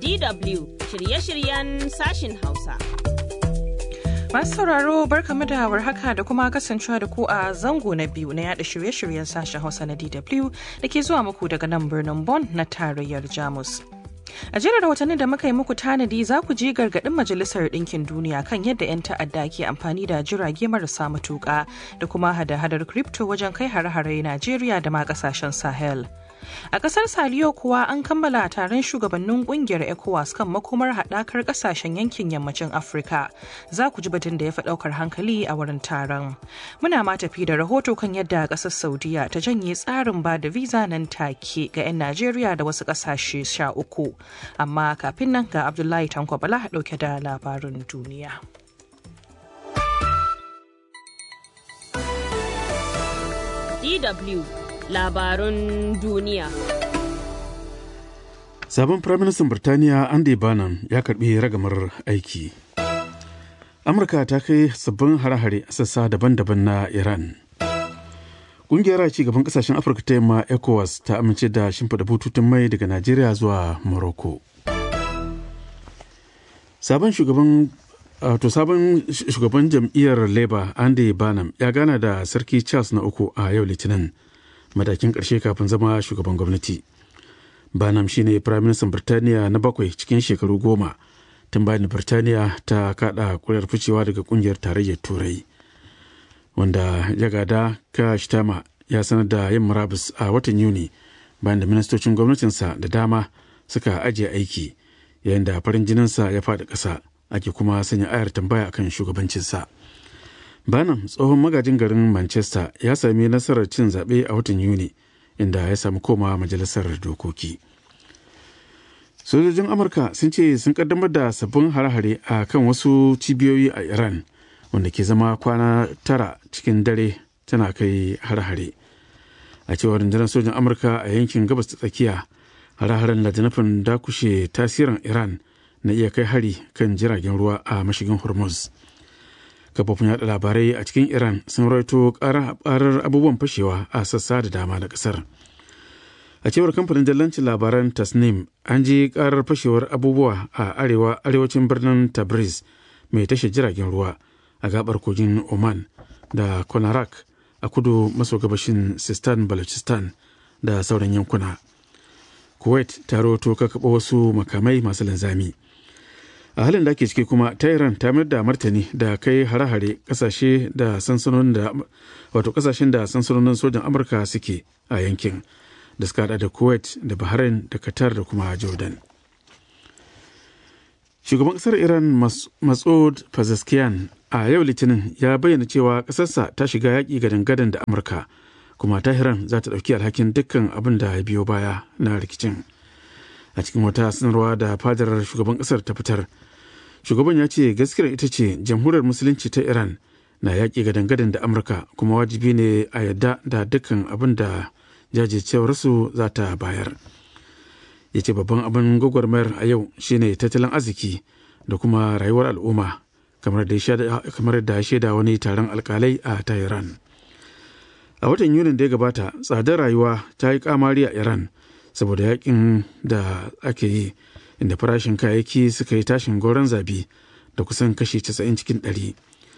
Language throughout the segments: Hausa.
DW shirye-shiryen sashin Hausa. Masu sauraro barkamu da haka da kuma kasancewa da ku a zango na biyu na yada shirye-shiryen sashen Hausa na DW da ke zuwa muku daga nan birnin Bonn na tarayyar Jamus. A jerin rahotannin da muka yi muku tanadi za ku ji gargaɗin Majalisar Ɗinkin Duniya kan yadda 'yan ta'adda ke amfani da jirage marasa matuƙa da kuma hada-hadar crypto wajen kai hare-hare Najeriya da ma ƙasashen Sahel. A ƙasar Saliyo kuwa an kammala taron shugabannin ƙungiyar ECOWAS kan makomar haɗakar ƙasashen yankin yammacin Afirka. Za ku ji batun da ya fi ɗaukar hankali a wurin taron. Muna ma tafi da rahoto kan yadda ƙasar Saudiya ta janye tsarin ba da visa nan take ga 'yan Najeriya da wasu ƙasashe sha uku. Amma kafin nan ga Abdullahi Tanko Bala ɗauke da labarin duniya. DW labarun duniya. Sabon Firaministan Birtaniya Andy Bannum ya karbi ragamar aiki. Amurka ta kai sabbin hare-hare a sassa daban-daban na Iran. Ƙungiyar ci gaban ƙasashen Afirka ta yamma ECOWAS ta amince da shimfiɗa bututun mai daga Najeriya zuwa Morocco. Sabon shugaban to sabon shugaban jam'iyyar Labour Andy Bannum ya gana da Sarki Charles na uku a yau Litinin. matakin ƙarshe kafin zama shugaban gwamnati. Banam shine Firaministan Birtaniya na bakwai cikin shekaru goma tun bayan Birtaniya ta kada kuri'ar ficewa daga kungiyar tarayyar Turai. Wanda ya gada Kashtama ya sanar da yin murabus a watan Yuni bayan da ministocin gwamnatinsa da dama suka ajiye aiki yayin da farin jininsa ya faɗi ƙasa ake kuma sanya ayar tambaya akan shugabancinsa. Banam tsohon magajin garin Manchester ya sami nasarar cin zaɓe a watan Yuni inda ya sami koma majalisar dokoki. Sojojin Amurka sun ce sun kaddamar da sabbin hare-hare a kan wasu cibiyoyi a Iran wanda ke zama kwana tara cikin dare tana kai hare-hare. A cewar rundunar sojin Amurka a yankin gabas ta tsakiya, hare-haren da nufin dakushe tasirin Iran na iya kai hari kan jiragen ruwa a mashigin Hormuz. kafofin yada labarai a cikin iran sun raito karar abubuwan fashewa a sassa da dama na kasar a cewar kamfanin dallancin labaran tasnim an ji karar fashewar abubuwa a arewa arewacin birnin tabriz mai tashar jiragen ruwa a gabar kogin oman da konarak a kudu maso gabashin sistan balochistan da sauran yankuna kuwait ta rahoto kakaɓa wasu makamai masu linzami a halin da ake ciki kuma tehran ta mayar da martani da kai hare-hare kasashe da sansanonin da wato kasashen da sansanonin sojan amurka suke a yankin da suka hada da kuwait da bahrain da qatar da kuma jordan shugaban kasar iran masud pezeshkian a yau litinin ya bayyana cewa kasarsa ta shiga yaƙi gadan-gadan da amurka kuma tahiran za ta ɗauki alhakin dukkan abin da ya biyo baya na rikicin a cikin wata sanarwa da fadar shugaban kasar ta fitar shugaban ya ce gaskiyar ita ce jamhuriyar musulunci ta iran na yaƙi gadan-gadan da amurka kuma wajibi ne a yadda da dukkan abin da jajircewarsu za ta bayar ya ce babban abin gwagwarmayar a yau shine tattalin arziki da kuma rayuwar al'umma kamar da ya shaida wani taron alkalai a tehran a watan yunin da ya gabata tsadar rayuwa ta yi kamari a iran saboda yakin da ake yi inda farashin kayayyaki suka yi tashin goron zabi da kusan kashi 90 cikin 100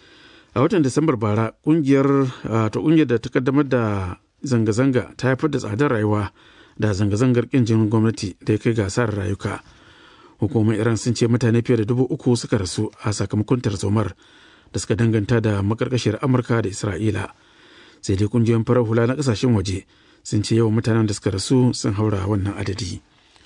a watan disambar bara kungiyar ta kungiyar da ta kaddamar da zanga-zanga ta haifar da tsadar rayuwa da zanga-zangar kin jinin gwamnati da ya kai gasar rayuka hukumar iran sun ce mutane fiye da dubu uku suka rasu a sakamakon tarzomar da suka danganta da makarkashiyar amurka da isra'ila sai dai kungiyoyin farar hula na kasashen waje sun ce yawan mutanen da suka rasu sun haura wannan adadi.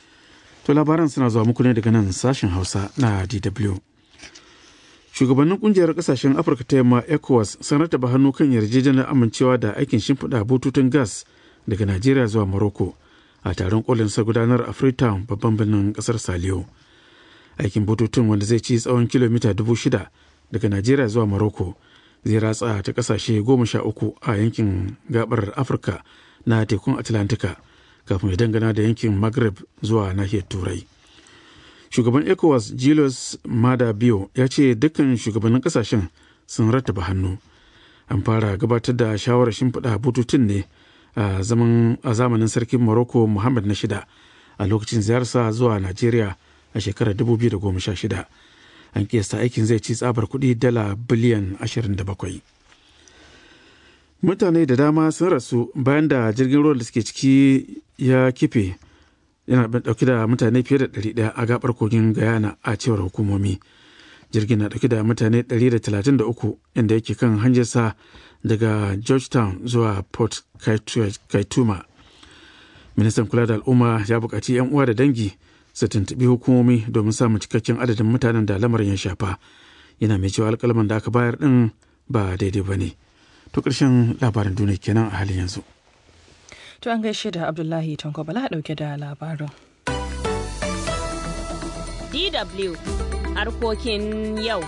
To labaran suna zuwa muku ne daga nan sashen Hausa na DW. Shugabannin kungiyar kasashen Afirka ta yamma ECOWAS sun rataba hannu kan yarjejeniyar amincewa da aikin shimfiɗa bututun gas daga Najeriya zuwa Morocco a taron kolin sa gudanar a Freetown babban birnin kasar Saliyo. Aikin bututun wanda zai ci tsawon kilomita dubu shida daga Najeriya zuwa Morocco zai ratsa ta kasashe goma sha uku a yankin gabar Afirka na tekun Atlantika kafin ya dangana da yankin Maghreb zuwa nahiyar Turai. Shugaban ECOWAS Julius Mada Bio ya ce dukkan shugabannin kasashen sun rattaba hannu. An fara gabatar da shawarar shimfiɗa bututun ne a zamanin sarkin Morocco Muhammad na shida a lokacin ziyarsa zuwa Najeriya a shekarar 2016 an kiyasta aikin zai ci tsabar kuɗi dala biliyan 27 mutane da dama sun rasu bayan da jirgin ruwan da suke ciki ya kife yana dauke da mutane fiye da 100 a gabar kogin guyana a cewar hukumomi jirgin na dauke da mutane 133 inda yake kan hanyarsa daga georgetown zuwa port kaituma ministan kula da al'umma ya buƙaci 'yan uwa da dangi su tuntuɓi hukumomi domin samun cikakken adadin mutanen da lamarin ya shafa yana mai cewa alƙalman da aka bayar ɗin ba daidai ba ne to ƙarshen labarin duniya kenan a halin yanzu To an gaishe da Abdullahi Tanko Bala ɗauke da labarin. DW harkokin yau.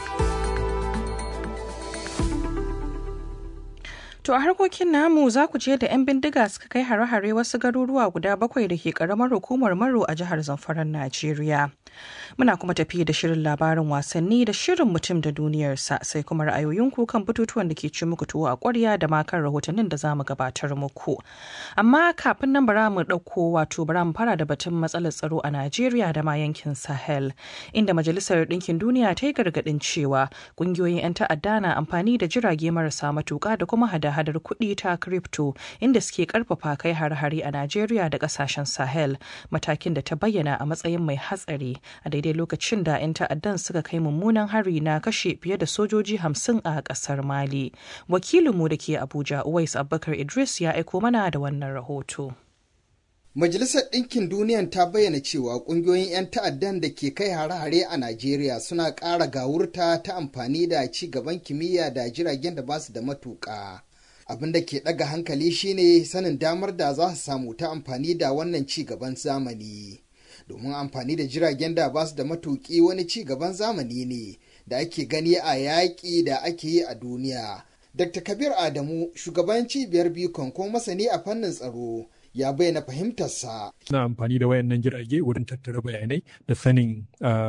To a harkokin namu za ku je da 'yan bindiga suka kai hare-hare wasu garuruwa guda bakwai da ke karamar hukumar Maro a jihar Zamfaran Najeriya. Muna kuma tafi da shirin labarin wasanni da shirin mutum da duniyarsa sai kuma ra'ayoyinku kan batutuwan da ke ci muku tuwo a ƙwarya da ma kan rahotannin da za mu gabatar muku. Amma kafin nan bara mu ɗauko wato bara mu fara da batun matsalar tsaro a Najeriya da ma yankin Sahel inda Majalisar Ɗinkin Duniya ta yi gargaɗin cewa ƙungiyoyin 'yan ta'adda na amfani da jirage marasa matuƙa da kuma hada hadar kuɗi ta crypto inda suke karfafa kai har-hari a Najeriya da ƙasashen Sahel matakin da ta bayyana a matsayin mai hatsari a daidai lokacin da 'yan ta'addan suka kai mummunan hari na kashe fiye da sojoji hamsin a ƙasar Mali. Wakilinmu da ke Abuja Uwais Abubakar Idris ya aiko mana da wannan rahoto. Majalisar Ɗinkin Duniyan ta bayyana cewa ƙungiyoyin 'yan ta'addan da ke kai hare-hare a Najeriya suna ƙara gawurta ta amfani da ci gaban kimiyya da jiragen da ba su da matuƙa. abin da ke ɗaga hankali shine sanin damar da za su samu ta amfani da wannan ci gaban zamani domin amfani da jiragen da ba su da matuƙi wani ci gaban zamani ne da ake gani a yaƙi da ake yi a duniya dr kabir adamu shugaban cibiyar bikon ko masani a fannin tsaro ya bayyana fahimtarsa. Suna amfani da wayannan jirage wurin tattara bayanai da sanin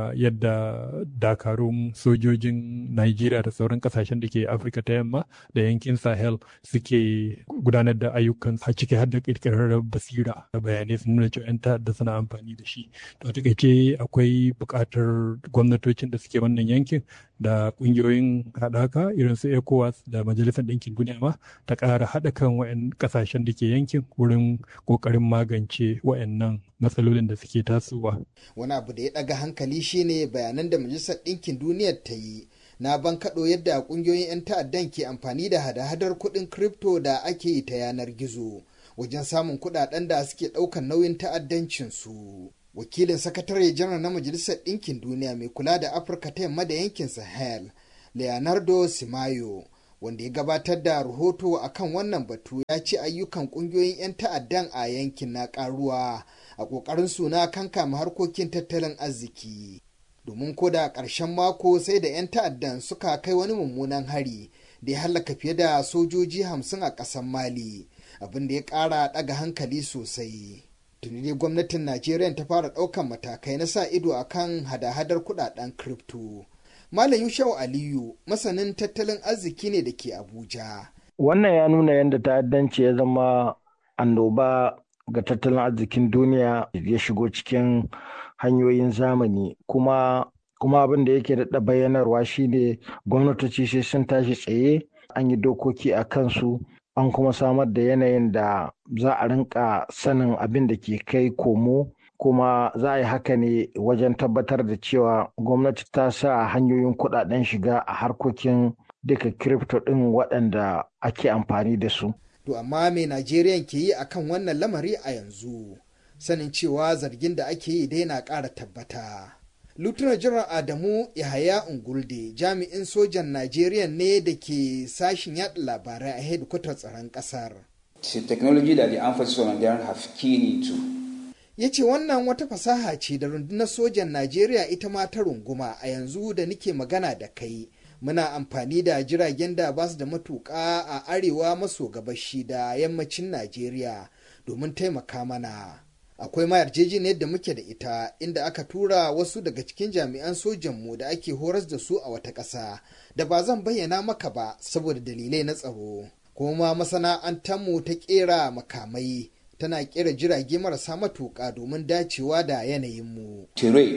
yadda dakarun sojojin Najeriya da sauran kasashen da ke Afirka ta yamma da yankin Sahel suke gudanar da ayyukan a ciki har da kirkirar basira da bayanai sun nuna cewa 'yan ta'adda suna amfani da shi. To takaice akwai buƙatar gwamnatocin da suke wannan yankin da ƙungiyoyin haɗaka irin su ECOWAS da Majalisar Ɗinkin Duniya ma ta ƙara haɗa kan wayan ƙasashen da ke yankin wurin kokarin magance wayannan matsalolin da suke tasowa. Wani abu da ya ɗaga hankali shine bayanan da Majalisar Ɗinkin Duniyar ta yi na bankaɗo yadda ƙungiyoyin 'yan ta'addan ke amfani da hada-hadar kuɗin kripto da ake yi ta yanar gizo wajen samun kuɗaɗen da suke ɗaukar nauyin ta'addancinsu. Wakilin sakatare janar na Majalisar Ɗinkin Duniya mai kula da Afirka ta yamma da yankin Sahel, Leonardo Simayo, wanda ya gabatar da rahoto a kan wannan batu ya ce ayyukan kungiyoyin 'yan ta'addan a yankin na karuwa a ƙoƙarin suna kankama harkokin tattalin arziki domin ko da ƙarshen mako sai da 'yan ta'addan suka kai wani mummunan hari da ya hallaka fiye da sojoji hamsin a ƙasar mali abin da ya ƙara ɗaga hankali sosai tuni dai gwamnatin najeriya ta fara ɗaukan matakai na sa ido akan hada-hadar kuɗaɗen kripto Malam Yushau Aliyu masanin tattalin arziki ne da ke Abuja. Wannan ya nuna yadda ta'addanci ya zama annoba ga tattalin arzikin duniya ya shigo cikin hanyoyin zamani kuma kuma abin da yake daɗa bayyanarwa shine gwamnatoci sai sun tashi tsaye an yi dokoki a kansu an kuma samar da yanayin da za a rinka sanin abin da ke kai komo kuma za a yi haka ne wajen tabbatar da cewa gwamnati ta sa hanyoyin kudaden shiga a harkokin duka kirifto ɗin waɗanda ake amfani da su. To amma me Najeriya ke yi akan wannan lamari a yanzu sanin cewa zargin da ake yi dai na ƙara tabbata. Lieutenant General Adamu Yahaya Ungulde jami'in sojan Najeriya ne da ke sashin yaɗa labarai a hedikwatar tsaron ƙasar. It's a technology that the armed forces of Nigeria have keen into. ya ce wannan wata fasaha ce da rundunar sojan najeriya ita ma ta runguma a yanzu da nike magana da kai muna amfani da jiragen da ba su da matuƙa a arewa maso gabashi da yammacin najeriya domin taimaka mana akwai ma yarjejeniyar da muke da ita inda aka tura wasu daga cikin jami'an sojanmu da ake horas da su a wata ƙasa da ba zan bayyana maka ba saboda dalilai na tsaro kuma masana'antarmu ta ƙera makamai tana kera jirage marasa matuƙa domin dacewa da yanayinmu. Terrain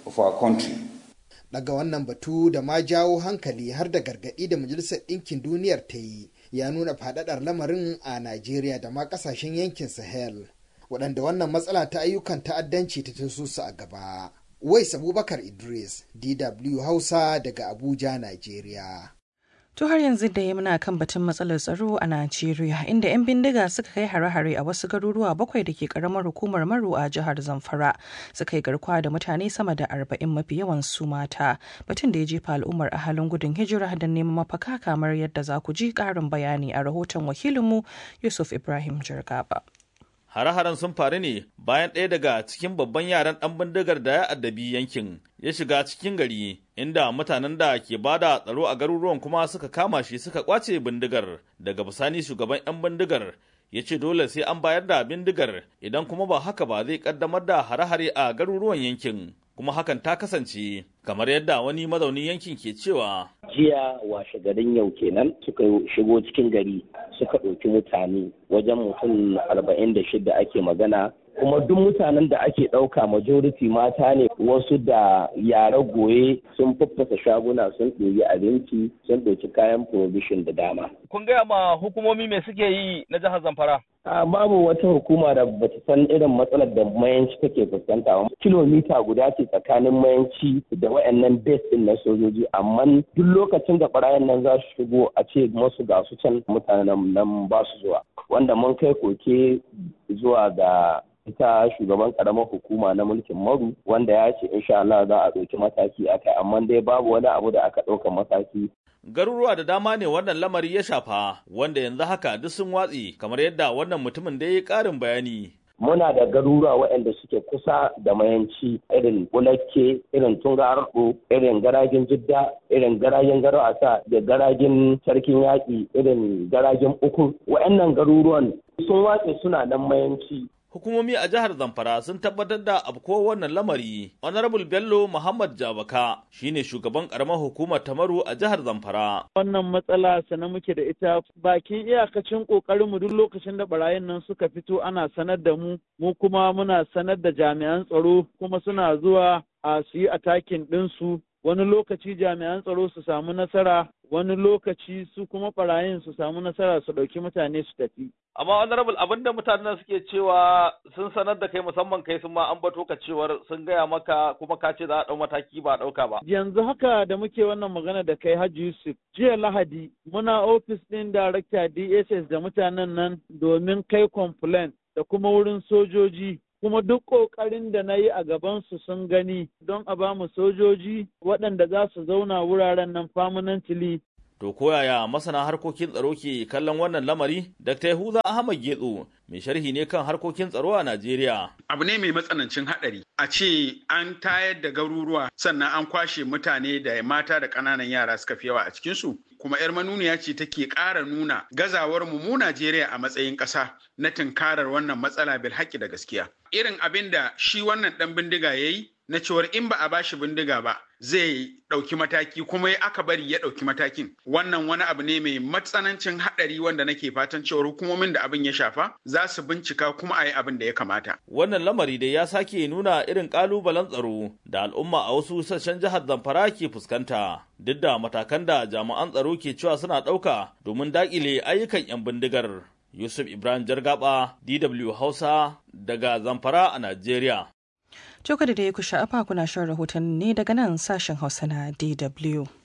of our country. daga wannan batu da ma jawo hankali har da gargaɗi da majalisar ɗinkin duniyar ta yi ya nuna faɗaɗar lamarin a najeriya da ma ƙasashen yankin sahel waɗanda wannan matsala ta ayyukan ta'addanci ta taso su a gaba wais abubakar idris dw hausa daga abuja najeriya To har yanzu da ya muna kan batun matsalar tsaro a Najeriya inda 'yan bindiga suka kai hare-hare a wasu garuruwa bakwai da ke karamar hukumar Maru a jihar Zamfara suka yi garkuwa da mutane sama da arba'in mafi yawan su mata batun da ya jefa al'ummar a halin gudun hijira da neman mafaka kamar yadda za ku ji karin bayani a rahoton wakilinmu Yusuf Ibrahim Jirgaba. Hare-haren sun faru ne bayan ɗaya daga cikin babban yaran ɗan bindigar da ya addabi yankin ya shiga cikin gari inda mutanen da ke bada tsaro a garuruwan kuma suka kama shi suka kwace bindigar daga bisani shugaban 'yan bindigar ya ce dole sai an bayar da bindigar idan kuma ba haka ba zai kaddamar da hare-hare a garuruwan yankin kuma hakan ta kasance kamar yadda wani mazaunin yankin ke cewa jiya washe garin yau kenan suka shigo cikin gari suka ɗauki mutane wajen mutum arba'in da shida ake magana kuma duk mutanen da ake ɗauka majority mata ne wasu da yara goye sun faffasa shaguna sun ɗoyi abinci sun ɗauki kayan provision da dama. kun gaya ma hukumomi me suke yi na jihar zamfara A babu wata hukuma da bata san irin matsalar da mayanci take fuskanta ba. Kilomita guda ce tsakanin mayanci da wayannan base din na sojoji amma duk lokacin da barayin nan za su shigo a ce masu ga su can mutanen nan ba su zuwa. Wanda mun kai koke zuwa ga ita shugaban karamar hukuma na mulkin maru wanda ya ce insha Allah za a ɗauki mataki a kai amma dai babu wani abu da aka ɗauka mataki garuruwa da dama ne wannan lamari ya shafa wanda yanzu haka duk sun watsi kamar yadda wannan mutumin da ya yi ƙarin bayani muna da garuruwa waɗanda suke kusa da mayanci irin bulakke irin tungarɗo irin garajin jidda irin garajin garwasa da garajin sarkin yaƙi irin garajin uku waɗannan garuruwan sun watse suna nan mayanci hukumomi a jihar Zamfara sun tabbatar da abko wannan lamari. Honorable Bello Muhammad Jabaka shine shugaban karamar hukumar Tamaru a jihar Zamfara. Wannan matsala sana muke da ita bakin iyakacin kokarin mu duk lokacin da barayin nan suka fito ana sanar da mu, mu kuma muna sanar da jami'an tsaro kuma suna zuwa a su yi atakin ɗinsu wani lokaci jami'an tsaro su samu nasara wani lokaci su kuma barayin su samu nasara su ɗauki mutane su tafi. Amma honorable abinda mutanen suke cewa sun sanar da kai musamman kai sun ma an bato ka cewar sun gaya maka kuma ka ce za a ɗau mataki ba ɗauka ba. Yanzu haka da muke wannan magana da kai Hajji Yusuf jiya Lahadi muna ofis ɗin darakta DSS da mutanen nan domin kai complaint da kuma wurin sojoji kuma duk ƙoƙarin da na yi a gabansu sun gani don a ba mu sojoji waɗanda za su zauna wuraren nan permanently. To koyaya masana harkokin tsaro ke kallon wannan lamari? Dr. Yahuza Ahmad Getso mai sharhi ne kan harkokin tsaro a Najeriya. Abu ne mai matsanancin haɗari. A ce an tayar da garuruwa sannan an kwashe mutane da mata da ƙananan yara suka fi yawa a cikinsu. Kuma 'yar manuniya ce take ƙara nuna gazawar mu mu Najeriya a matsayin ƙasa na tunkarar wannan matsala bil haƙƙi da gaskiya. Irin abin da shi wannan ɗan bindiga ya yi na cewar in ba a bashi bindiga ba zai ɗauki mataki kuma ya aka bari ya ɗauki matakin wannan wani abu ne mai matsanancin haɗari wanda nake fatan cewar hukumomin da abin ya shafa za su bincika kuma a yi abin da ya kamata. Wannan lamari dai ya sake nuna irin ƙalubalen tsaro da al'umma a wasu sassan jihar Zamfara ke fuskanta duk da matakan da jami'an tsaro ke cewa suna ɗauka domin daƙile ayyukan 'yan bindigar. Yusuf Ibrahim Jargaba, DW Hausa, daga Zamfara a Najeriya. Jokar da ya ku sha'afa kuna shan rahoton ne daga nan sashen Hausa na DW.